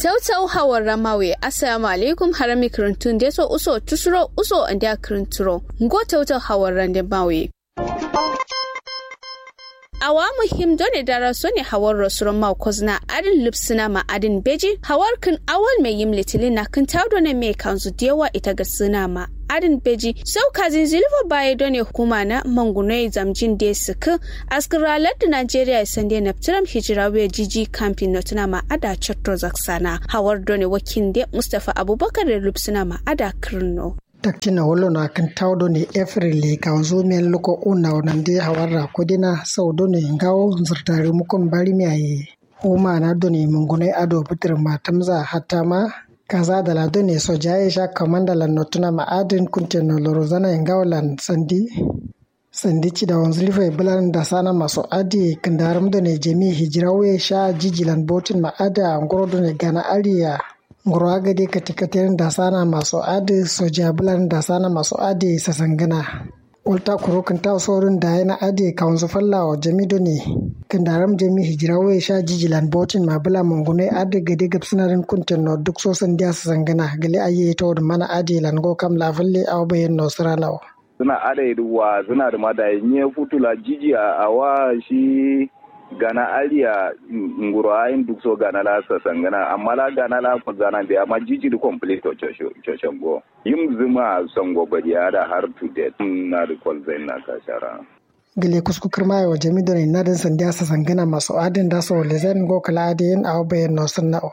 tautau hawar ramawe assalamu alaikum harami kirintun deso uso tusuro uso andia kirinturo ngo tautau hawar rande mawe awa muhim dole dara so ne hawar rasuran ma kozna adin lipsina ma adin beji hawar kan awal mai yim litilin na kan tawdo ne mai kanzu dewa ita ga suna ma adin beji sau kazin zilva baya done hukuma na mangunai zamjin da suka askiralar da najeriya ya sande na tiram hijirawe jiji kamfin na tuna ma ada chatto zaksana hawar done wakin de mustapha abubakar da lipsina ma ada kirno taktina wolo na kan tawdo ni efrili ka zo men loko una onande hawarra kodina saudo ne ngawo zurtare mukon bari mi ayi huma na doni mungune ado bitir matamza hatta ma kaza da lado ne soja ya sha kamanda lan notuna ma'adin kunte no lorozana ngawalan sandi sandi ci da wanzu lifa bulan da sana masu adi kandaram da ne jami hijirawe sha jijilan botin ma'ada ngoro da ne gana ariya ngoro agade katikaten da sana masu adi soja bulan da sana masu adi sasangana walta kuro kan ta saurin da yana adi kawanzu falla wa jami do ne kan daram jami hijirawe sha jijilan botin ma bula mungune adi gade gab sinarin kuntin no duk sosan dia sasangana gali aye to da mana adi lan go kam la falle aw bayen no siralaw suna ada wa suna da mada nye futula jiji a awa shi gana aliya nguro ayin duk so gana la sa sangana amma la gana la ko gana be amma jiji di complete to cho go yim zuma songo badiya da har to date na da kol zain na ka shara gile kusku kirma wa jami da na din sandiya sa sangana masu adin da so le zan go kala adin aw bayan no sunnao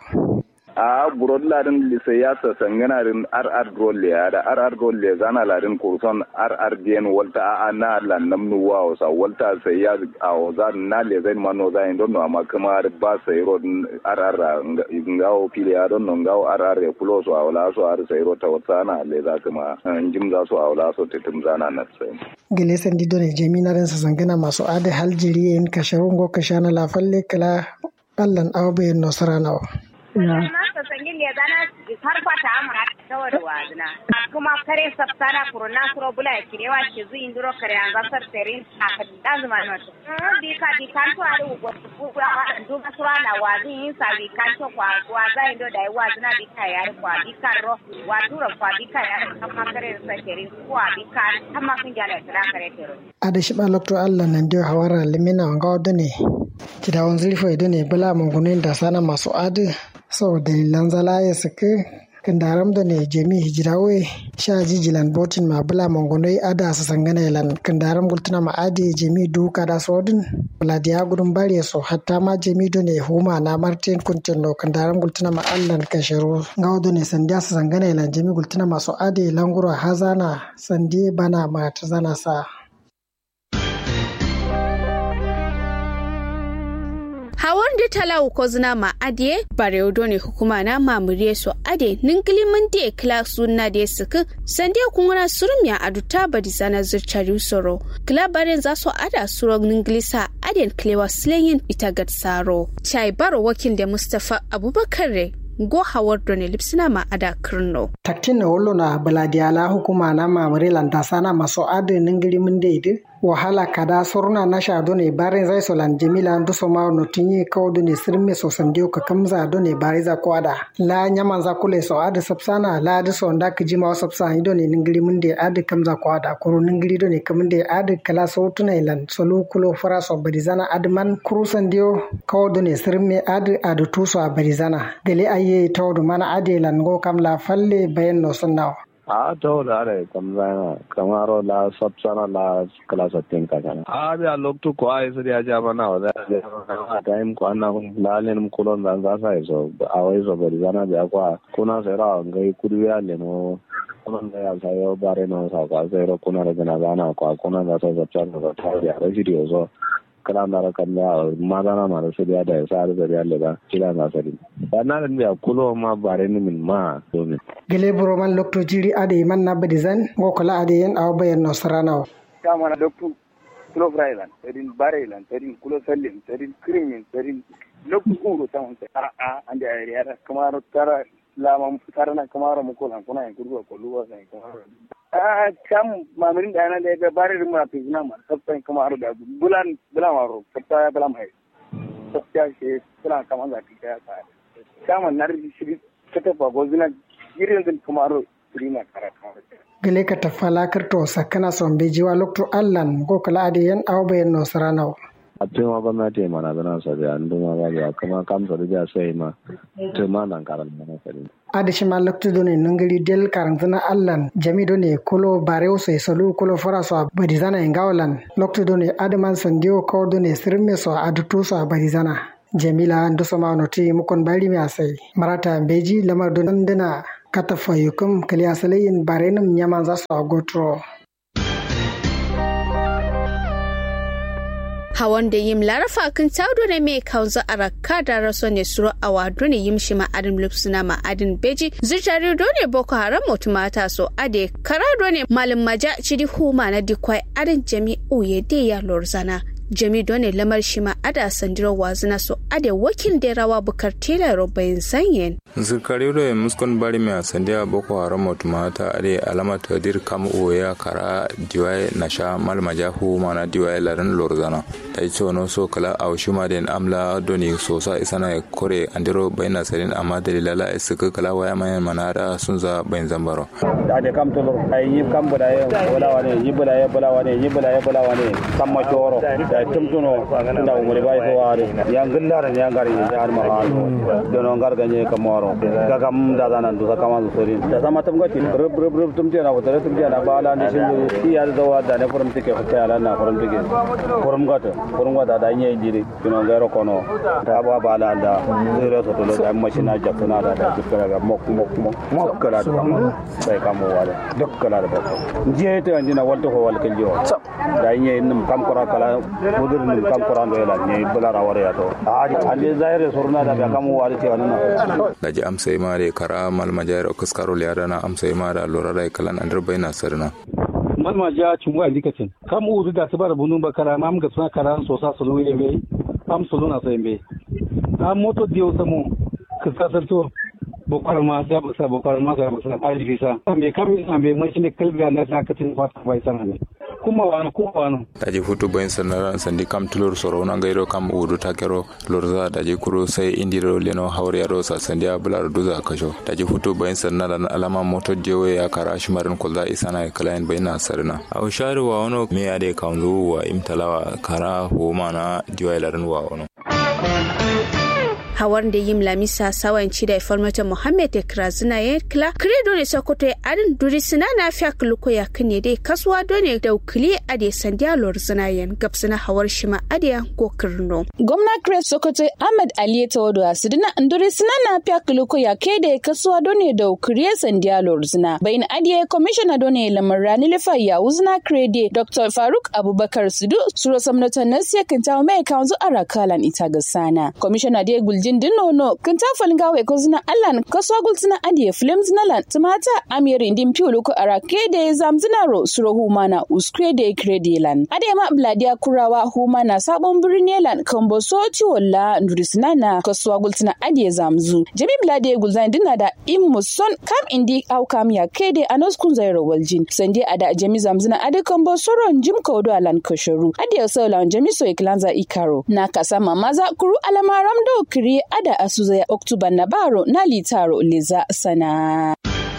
a burod ladin lise ya sa sangana rin rr rolle ya da rr rolle zana ladin kurson rr dien walta a na lan namnu wa sa walta sai ya a za na le zai mano za in don amma kuma ba sai ro rr ngawo pile ya don ngawo rr ya kulo so awla so ar sai ro ta wata na le za kuma jim za so awla so titim zana na sai gile sandi don jami na rin sa sangana masu ade haljiri in kasharun go kashana la falle kala ballan awbe no saranawa sangin ya zana har fata amura kawai wazina kuma kare sabtana kuruna kuro bula ya kirewa ke zu indiro kare an zasar tere a kan zuma na to bi ka bi kan to ari ugo ku a du masura na wazin yin sa bi kan to kwa kwa za indo da wazina bi ka yar kwa bi ka ro wa dura kwa bi ka yar kama kare sa tere kwa bi ka amma kun jala tara kare tere ada shi ba lokto Allah nan dio hawara limina wanga wadone kidawan zulfo idone bala mungunin da sana masu adi sau dalilan zala ya saki kandaram da ne jami hijirawe sha jijilan botin ma bula mongonoi ada su sangana ilan kandaram gultuna ma adi jami duka da sodin buladiya gudun bari so hatta ma jami do ne huma na martin kuntin no kandaram gultuna ma allan kashiru ngawo do ne sandiya su sangana ilan jami gultuna masu adi langura hazana sandi bana ma ta zana sa hawan da talawu ko zina ma adiye bare odo ne hukuma na mamuriye so ade ningili mun de kla sunna de suku sande kunguna surmiya aduta badi sana zurchari soro kla bare za so ada suro ningili sa aden klewa slenyin ita gat saro chai baro wakil da mustafa abubakar re go hawar doni lipsina ma ada kirno. Taktin na wolo na baladiyala hukuma na mamare lantasa na maso adi ningiri mun daidai wahala kada surna na sha done barin zai so lan jamila ndu so ma no tinye kaw done sirme so sandio ka kamza done bari za kwada la nyaman za kule so adi sapsana la adi so nda kiji ma sapsa done ningiri mun de adi kamza kwada kuru ningiri done kamunde adi kala so tuna ilan solu kulo fara so barizana adi man kuru sandio kaw done sirme adi adi tu so barizana gele aye tawdu mana adi lan go kam la falle bayan no sunnawa a to da are kamzana kamaro la sabsana la kala satin ka kana a bi a loktu ko ai sai ya ja mana wa da time ko anna la len mu kulon da za sai so a wai so bari zana da kwa kuna sai ra ngai kurwiya le no kuma da ya sai yo bare no sa ka sai ro kuna da na zana kwa kuna da sai sabsana da ta ya ra shi so kala na kan da madana ma da su da da sa da da da kila na sari na da biya kulo ma bare ni min ma domin gele buro man lokto jiri ade man na badi zan go kala ade yen aw bayan no sarana kama na doktu kulo frailan tadin barelan tadin kulo sallin tadin krimin tadin loktu uro ta on a a ande ayri ara kamaro tara lama tarana kamaro mu kolan kuna en kurgo ko luwa sai kamaro a kam mamirin da yana da ga bare mu na pizna ma sabtan kamaro da bulan bulan waro sabta ya bulan mai sabta shi bulan kaman da kike ya ka kama nar shi kata fa gozina girin din kumaro rima kara kama gele ka tafala kirto sakana son bejiwa lokto allan go kala ade yan awbe no saranaw a tuma gwamnati mana zana sa da an duma ba ya kuma kamsa da sai ma tuma nan karan mana sari ade shima lokto done nangari del karantana allan jami done kolo bareo so solu kolo fara so badi zana ngawlan lokto done adman sandio ko done sirme so adutu so badi zana jamila ndosoma no ti mukon bari mi asai marata beji lamar don dana kata fayukum kali asalayin barenum nyaman za su agotro hawan da yim larafa kan taudo ne mai kaunza a rakka da raso ne suro a wado ne yim shi ma'adin lupsuna ma'adin beji zirtari do ne boko haram mutu mata so ade kara do ne malin maja cidi huma na dikwai adin jami'u ya de ya lorzana jami done lamar shi ma ada sandiro wazina so ade wakil da rawa bukar tela robayin sanyen zirkari da muskon bari mai sandiya boko haram mutu mata ade alama tadir kam oya kara diwaye na sha malma jahu mana diwaye larin lorzana ta yi no so kala a washi ma den amla doni so sa isana kore andiro bayna sarin amma dalilala suka kala waya mayan manara sun za bayin zambaro ade kam to ay yib kam bada ye wala wane yib bada ye bala wane yib bada ye bala wane kam ma choro da tumtuno nda umuri bai so ware yang gillar yang gari ya har ma ha dono ngar ganye kamoro ga kam da da nan dusa kama sorin da sama tum gati rub rub rub tum tena wata tum tena bala ni shin yi ya da wa da ne furum tike fata ala na furum tike furum gata furum gata da nye jiri kino ngaro kono da ba bala da zero to to da mashina jakuna da da dukkara ga mok mok mok mok kala da sai kamo wale dukkala da ba jiye to anjina walto ho wal keljo da nye nim kam kora kala mudur nim kam kora ndo yala nye bula rawar ya to ali ali zaire surna da ba kamo wale ti wannan daji amsa ma da kara malma jayar okuskaro liyada na amsa ma da lura da kalan an dirbai na sarna malma ja cungu a dikatin kam uru da tabar bunun bakara mam ga suna kara so sa sulu yembe am sulu na so yembe am moto dio samu kaskasar to bokar ma sa sa bokar ma sa sa ali visa ambe kam ambe mai ne kalbi na na katin fata bai sana ne kuma wani kuma wani daji hutu bayan sanara sandi kam tulur soro na gairo kam udu takero lorza daji kuro sai indiro leno haure yaro sa sandi abula duza kasho daji hutu bayan sanara na alama moto jewe ya kara shimarin kulza isana kalain bayan na sarina a ushari wa wano me ya dai kanzu wa imtalawa kara homa na diwailarin wa wano hawar da yim lamisa sawanci da farmata muhammed ekra zina ya kila kredo ne sokoto ya adin duri sina na fiya kuluko ya kane dai kasuwa dole da ukili ade sandiya lor zina yan gabsina hawar shima ade go kirno gwamna chris sokoto ahmed ali tawodo asidina nduri sina na fiya kuluko ya kede kasuwa dole da ukili sandiya lor zina bayin ade commissioner dole lamar rani lifa ya uzina krede dr faruk abubakar sudu suro samnatan nasiya kintawo mai kanzu arakalan ita gasana commissioner dai guljin din nono kan ta falga we ko zina allan kaso gul zina adiye film zina lan tumata amiri din piulu ko arake de zam zina ro suro humana uskre de krede lan ade ma bladia kurawa humana sabon birni lan kambo so ci walla ndurisina na kaso gul zina adiye zamzu jami blade gul zan dinna da immu son kam indi au kam ya kede anos kun zairo waljin sande ada jami zamzina ade kambo soron jim kodo alan koshoru adiye so lan jami so iklanza ikaro na kasama maza kuru alamaram do kiri ada asuza ya oktuba na baro na litaro leza sana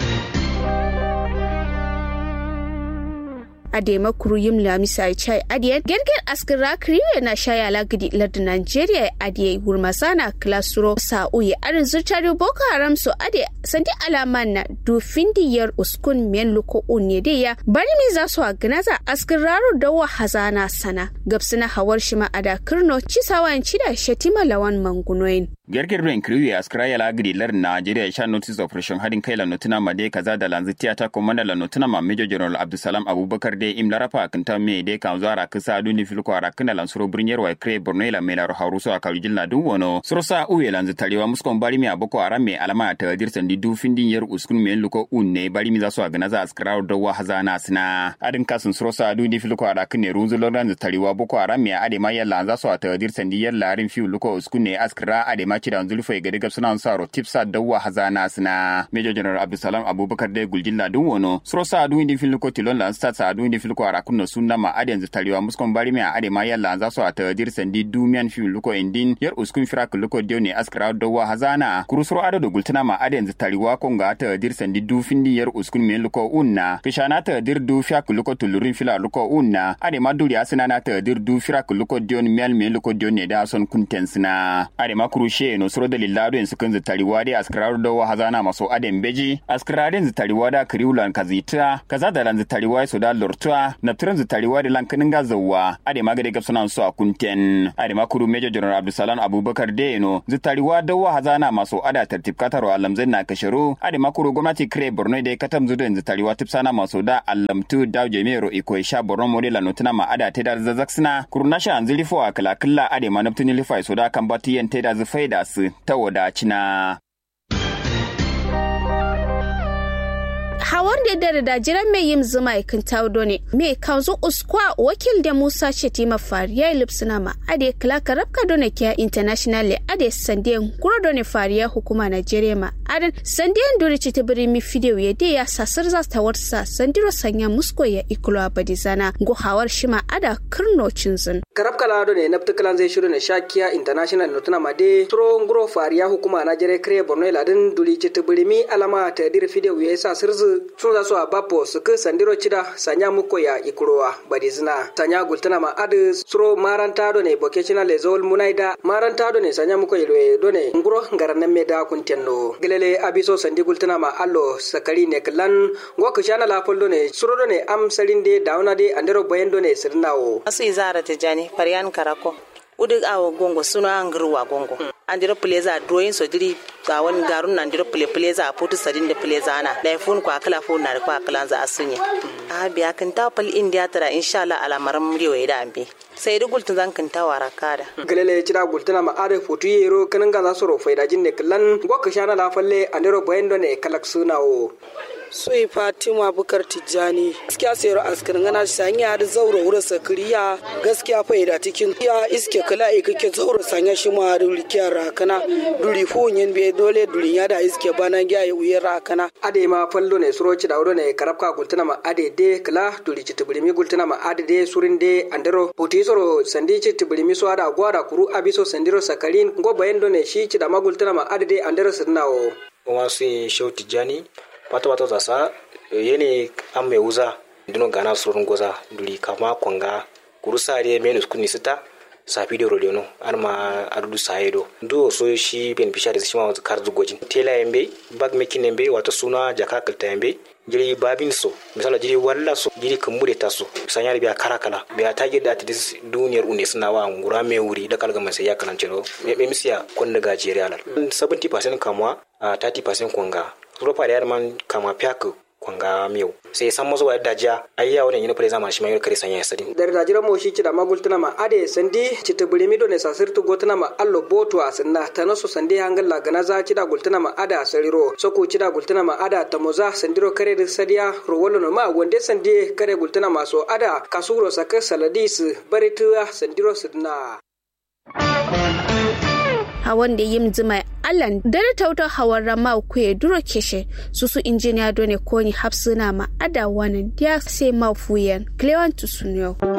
adema kuru yim lamisa chai adiye gerger askira kriwe na shaya lagidi lardu nigeria adiye gurmasana klasuro sa'uye arin zurtari boko haram so ade sandi alaman na dufin diyar uskun men luko unye ya bari mi za su agnaza askiraro dawa hazana sana gabsina hawar shima ada kirno cisawan cida shatima lawan mangunoyin gerger ben kriwe askira ya lagidi lardu nigeria sha notice operation hadin kai la notuna made kaza da lanzu tiyata komanda la notuna ma major general abdusalam abubakar de im larafa kinta me de kan zuwa kisa duni filko ara kana lan suro brinyar wa kre borno la mela ro haruso aka jilna dun wono suro sa uye lan tarewa muskon bari mi aboko ara me alama ta dir sandi du findin yar uskun me luko unne bari mi za su agana za askara da wa hazana sina adin kasun suro sa duni filko ara kne runzu loran tarewa boko ara me ade ma yalla za su ta dir sandi yar larin fi luko uskun ne askara ade ma ma ci da zulfa ga daga suna sa ro tipsa dawwa hazana sina major general abdulsalam abubakar de guljilla dun wono sro sa adu indi fil ko tilon la sta sa adu indi fil ko ara kunno sunna ma aden zu taliwa muskon bari me ade ma yalla za so ata dir sandi dumian fil luko indin yar uskun firak luko dewne askara dawwa hazana kurusro ado do gultana ma aden zu taliwa ko ga ata dir sandi du findi yar uskun me luko unna kishana ta dir du fiak luko tulurin fila luko unna ade ma duri asina na ta dir du firak luko dion mel me luko dion ne da son kunten sina ade ma kurushe no sro da lillado en sukan zitariwa de askararu da hazana maso aden beji askaraden zitariwa da kriulan kazita kaza da lan zitariwa so da lortua na turan zitariwa da lan kaninga zawwa ade ma gade gapsuna so a kunten ade ma kuru major general abdulsalam abubakar de no zitariwa da wa hazana maso ada tartib kataro alamzan na kasharu ade ma kuru gwamnati kre borno da katam zudan zitariwa tipsana maso da alamtu da jemero iko sha borno modela notuna ma ada teda zazaksina kurunasha anzilifo a kala kala ade ma naftuni lifa so da kan batiyan teda zufaida su ta wadacina. hawar da da da jiran mai yin zuma ikin taudo ne me kanzu uskwa wakil da musa shetima fariya lipsuna ma ade klaka rabka done kiya international le ade sandiyan kuro done fariya hukuma nigeria ma adan sandiyan dole ci tibiri mi video ya de ya sasar za ta warsa sandiro sanya musko ya ikulo abadizana go hawar shima ada kirno cinzin karab kala do ne nafta kalan zai shiru ne shakiya international no tuna made tro ngro fariya hukuma nigeria kre borno ladin duli ci tibiri mi alama ta dir video ya sa sirzu sun za su a bapo su ka sandiro cida sanya muko ya ikurowa badizina sanya gultana ma adu suro maranta do ne vocational lezol munaida maranta do ne sanya muko ilwe do ne nguro ngaranan me da kuntenno gelele abiso sandi gultana ma allo sakari ne klan go ka shana la do ne suro do ne am salinde dauna de andero bayan do ne sirnawo asu izara tijani faryan karako udik awo gongo suna ngirwa gongo andiro pleza drawing so diri ga wani garun nan diro play pleza putu sadin da pleza na da fun kwa kala fun na kwa kala za asunye a biya kan ta pal india tara insha Allah alamaran muriyo da ambe sai da gultun zan kan tawara kada galele cira gultuna ma are futu yero kanin ga za su ro faida jinne kallan go ka shana la falle andiro bayan do ne kalak sunawo soyi fatima bukar tijjani gaskiya sayar askirin gana sanya da zauro wurin sakiriya gaskiya faida cikin ya iske kala e kake zauro sanya shi ma da rikiyar rakana duri funyin be dole duri ya da iske bana gya ya uyar rakana ade ma fallo ne suroci da wuro ne karabka gultuna ma ade de kala duri ci tibirimi gultuna ma ade de surin de andero puti soro sandi ci tibirimi so ada gwada kuru abiso sandiro sakarin go bayan do ne shi ci da magultuna ma ade de andero sirnawo kuma su yi shau tijjani wata wata zasa yene an mai wuza dino gana surun goza duri kama kwanga kuru sare menus kuni sita safi da rodeno an ma adudu sayedo do so shi beneficiary shi ma kar zugojin tela yambe bag making yambe wato suna jaka kalta yambe jiri babin so misala jiri walla so jiri kamure ta so sanya biya kara kala biya ta gida ta dis duniyar une suna wa ngura me wuri da kalga sai ya kanan ciro me misiya kon daga jeri alal 70% kamwa 30% kwanga Europa da man kama fiyaku kwanga miyau sai san mazo wa dajiya ayya wannan yin fure zama shi mai kare sanya sadi dar dajira mo shi cida magultuna ma ade sandi cita bulimi do ne sasirtu gotuna ma allo boto asinna tanaso sandi hangalla gana za cida gultuna ma ada sariro soko cida gultuna ma ada tamoza sandiro kare da sadiya rowolo no ma wonde sandi kare gultuna ma so ada kasuro saka saladis barituwa sandiro sidna hawan da yim zima allan dare tauta hawan rama ku ya duro keshe su su injiniya done koni hapsuna ma ada wanan dia sai mafuyan clewan tusunyo